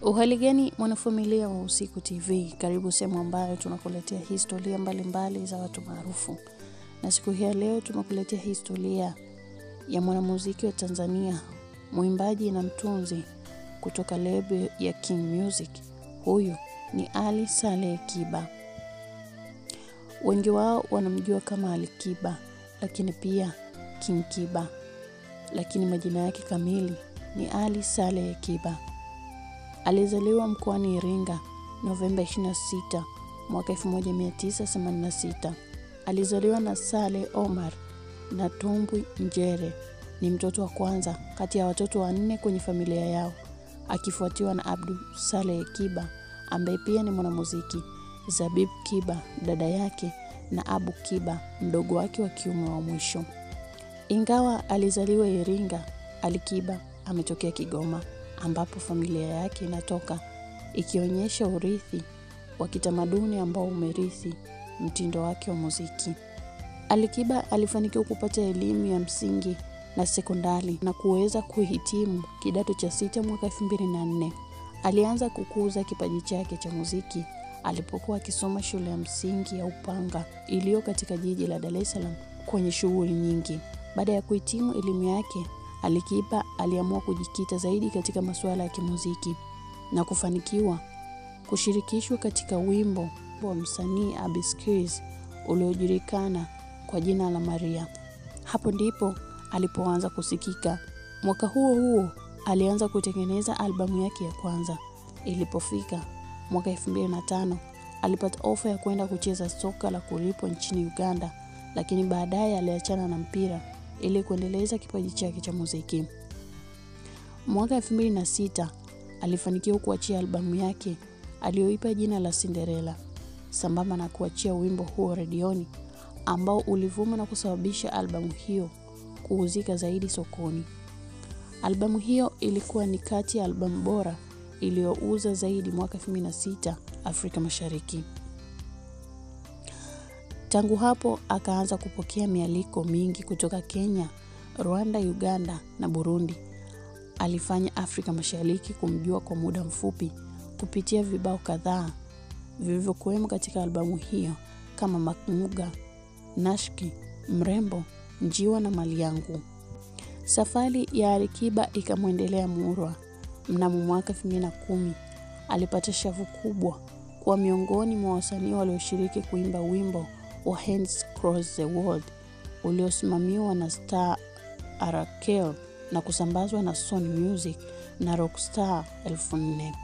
Uhali gani mwanafamilia wa Usiku TV, karibu sehemu ambayo tunakuletea historia mbalimbali mbali za watu maarufu, na siku hii ya leo tunakuletea historia ya mwanamuziki wa Tanzania, mwimbaji na mtunzi kutoka lebo ya King Music. Huyu ni Ali Saleh Kiba. Wengi wao wanamjua kama Ali Kiba, lakini pia King Kiba, lakini majina yake kamili ni Ali Saleh Kiba. Alizaliwa mkoani Iringa Novemba 26 mwaka 1986. Alizaliwa na Saleh Omar na Tumbwi Njere. Ni mtoto wa kwanza kati ya watoto wanne kwenye familia yao, akifuatiwa na Abdu Saleh Kiba ambaye pia ni mwanamuziki, Zabib Kiba dada yake, na Abu Kiba mdogo wake wa kiume wa mwisho. Ingawa alizaliwa Iringa, Ali Kiba ametokea Kigoma ambapo familia yake inatoka, ikionyesha urithi wa kitamaduni ambao umerithi mtindo wake wa muziki. Ali Kiba alifanikiwa kupata elimu ya msingi na sekondari na kuweza kuhitimu kidato cha sita mwaka 2004. Alianza kukuza kipaji chake cha muziki alipokuwa akisoma shule ya msingi ya Upanga iliyo katika jiji la Dar es Salaam kwenye shughuli nyingi. Baada ya kuhitimu elimu yake, Ali Kiba aliamua kujikita zaidi katika masuala ya kimuziki na kufanikiwa kushirikishwa katika wimbo wa msanii Abiskis uliojulikana kwa jina la Maria. Hapo ndipo alipoanza kusikika. Mwaka huo huo alianza kutengeneza albamu yake ya kwanza. Ilipofika mwaka 2005 alipata ofa ya kwenda kucheza soka la kulipwa nchini Uganda, lakini baadaye aliachana na mpira ili kuendeleza kipaji chake cha muziki. Mwaka 2006 alifanikiwa kuachia albamu yake aliyoipa jina la Cinderella, sambamba na kuachia wimbo huo redioni ambao ulivuma na kusababisha albamu hiyo kuuzika zaidi sokoni. Albamu hiyo ilikuwa ni kati ya albamu bora iliyouza zaidi mwaka 2006 Afrika Mashariki. Tangu hapo akaanza kupokea mialiko mingi kutoka Kenya, Rwanda, Uganda na Burundi. Alifanya Afrika Mashariki kumjua kwa muda mfupi kupitia vibao kadhaa vilivyokuwemo katika albamu hiyo kama Makmuga, Nashki, Mrembo, Njiwa na Mali Yangu. Safari ya Alikiba ikamwendelea murwa. Mnamo mwaka 2010 alipata shavu kubwa kuwa miongoni mwa wasanii walioshiriki kuimba wimbo wa Hands Cross the World uliosimamiwa na Star Arakel na kusambazwa na Sony Music na Rockstar 4000.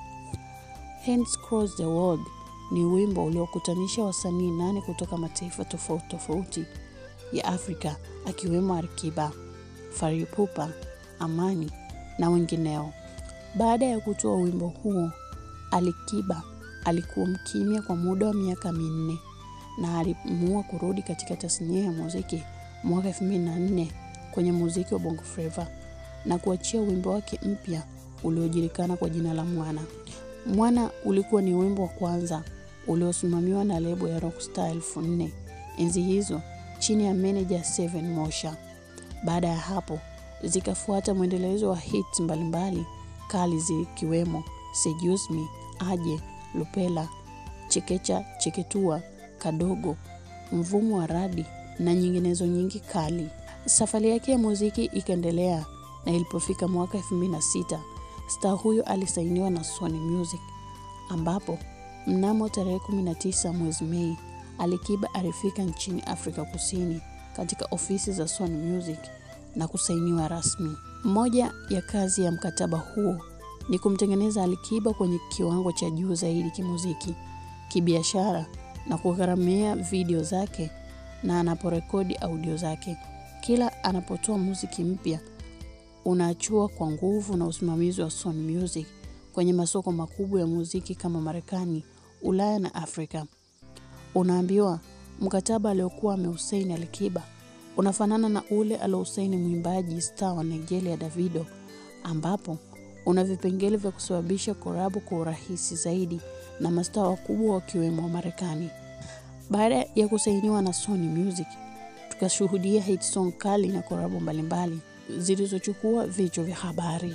Hands Cross the World ni wimbo uliokutanisha wasanii nane kutoka mataifa tofauti tofauti ya Afrika akiwemo Alikiba, Fally Ipupa, Amani na wengineo. Baada ya kutoa wimbo huo, Alikiba alikuwa mkimya kwa muda wa miaka minne na aliamua kurudi katika tasnia ya muziki mwaka 2004 kwenye muziki wa Bongo Flava na kuachia wimbo wake mpya uliojulikana kwa jina la Mwana. Mwana ulikuwa ni wimbo wa kwanza uliosimamiwa na lebo ya Rockstar 4000 enzi hizo chini ya meneja Seven Mosha. Baada ya hapo zikafuata mwendelezo wa hits mbalimbali kali zikiwemo Seduce Me, Aje, Lupela, Chekecha, Cheketua, Kadogo, Mvumo wa Radi na nyinginezo nyingi kali. Safari yake ya muziki ikaendelea na ilipofika mwaka 2006 star huyo alisainiwa na Sony Music ambapo mnamo tarehe 19 mwezi Mei Alikiba alifika nchini Afrika Kusini katika ofisi za Sony Music na kusainiwa rasmi. Moja ya kazi ya mkataba huo ni kumtengeneza Alikiba kwenye kiwango cha juu zaidi kimuziki, kibiashara na kugharamia video zake na anaporekodi audio zake. Kila anapotoa muziki mpya unaachua kwa nguvu na usimamizi wa Sony Music kwenye masoko makubwa ya muziki kama Marekani, Ulaya na Afrika. Unaambiwa mkataba aliokuwa ameusaini Alikiba unafanana na ule aliousaini mwimbaji star wa Nigeria Davido, ambapo una vipengele vya kusababisha korabu kwa urahisi zaidi na mastaa wakubwa wakiwemo wa Marekani. Baada ya kusainiwa na Sony Music, tukashuhudia hit song kali na korabu mbalimbali zilizochukua vichwa vya habari.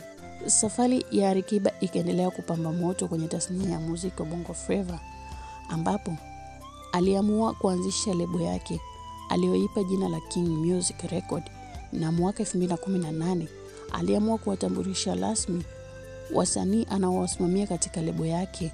Safari ya Alikiba ikaendelea kupamba moto kwenye tasnia ya muziki wa Bongo Flava ambapo aliamua kuanzisha lebo yake aliyoipa jina la King Music Record na mwaka 2018 aliamua kuwatambulisha rasmi wasanii anaowasimamia katika lebo yake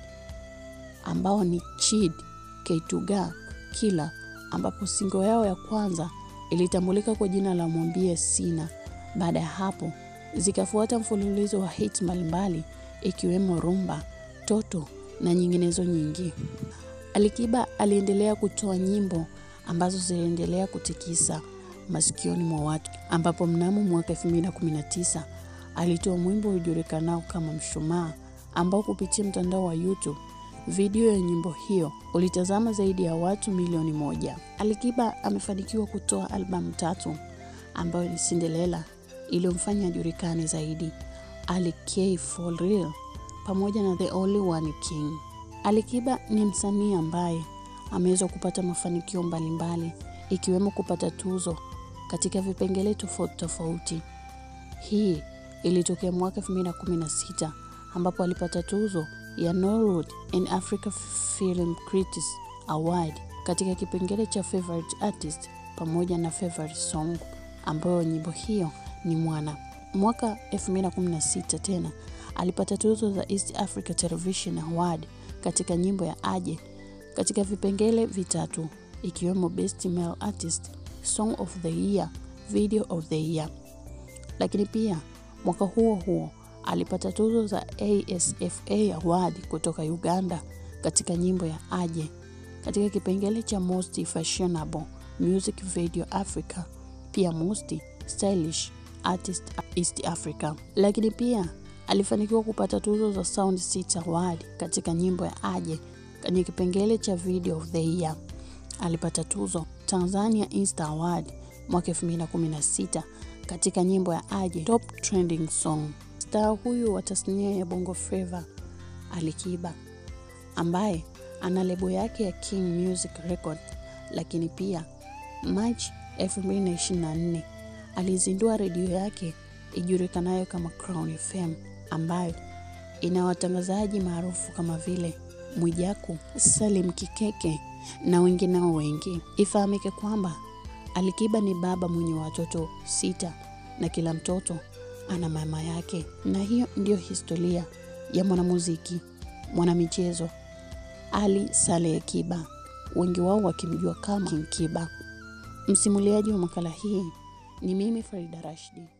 ambao ni Chid, K2ga, Killa ambapo singo yao ya kwanza ilitambulika kwa jina la Mwambie Sina. Baada ya hapo zikafuata mfululizo wa hits mbalimbali ikiwemo Rumba, Toto na nyinginezo nyingi. Alikiba aliendelea kutoa nyimbo ambazo ziliendelea kutikisa masikioni mwa watu, ambapo mnamo mwaka 2019 alitoa mwimbo ujulikanao kama Mshumaa, ambao kupitia mtandao wa YouTube video ya nyimbo hiyo ulitazama zaidi ya watu milioni moja. Alikiba amefanikiwa kutoa albamu tatu ambayo ni Cinderella iliyomfanya ajulikane zaidi, Ali K for real pamoja na The Only One King. Alikiba ni msanii ambaye ameweza kupata mafanikio mbalimbali ikiwemo kupata tuzo katika vipengele tofauti tofauti. Hii ilitokea mwaka 2016 ambapo alipata tuzo ya Norwood in Africa Film Critics Award katika kipengele cha Favorite Artist pamoja na Favorite Song ambayo nyimbo hiyo ni Mwana. Mwaka 2016 tena alipata tuzo za East Africa Television Award katika nyimbo ya Aje katika vipengele vitatu ikiwemo Best Male Artist, Song of the Year, Video of the Year. Lakini pia mwaka huo huo alipata tuzo za ASFA Award kutoka Uganda katika nyimbo ya Aje katika kipengele cha Most Fashionable Music Video Africa, pia Most Stylish Artist East Africa. Lakini pia alifanikiwa kupata tuzo za Sound City Award katika nyimbo ya Aje kwenye kipengele cha Video of the Year. Alipata tuzo Tanzania Insta Award mwaka 2016 katika nyimbo ya Aje Top Trending Song. Star huyu wa tasnia ya Bongo Flava Alikiba ambaye ana lebo yake ya King Music Record, lakini pia March 2024 alizindua redio yake ijulikanayo kama Crown FM ambayo ina watangazaji maarufu kama vile Mwijaku, Salim Kikeke na wengineo wengi. Ifahamike kwamba Alikiba ni baba mwenye watoto sita na kila mtoto ana mama yake, na hiyo ndiyo historia ya mwanamuziki mwanamichezo Ali Saleh Kiba, wengi wao wakimjua kama King Kiba. Msimuliaji wa makala hii ni mimi Farida Rashidi.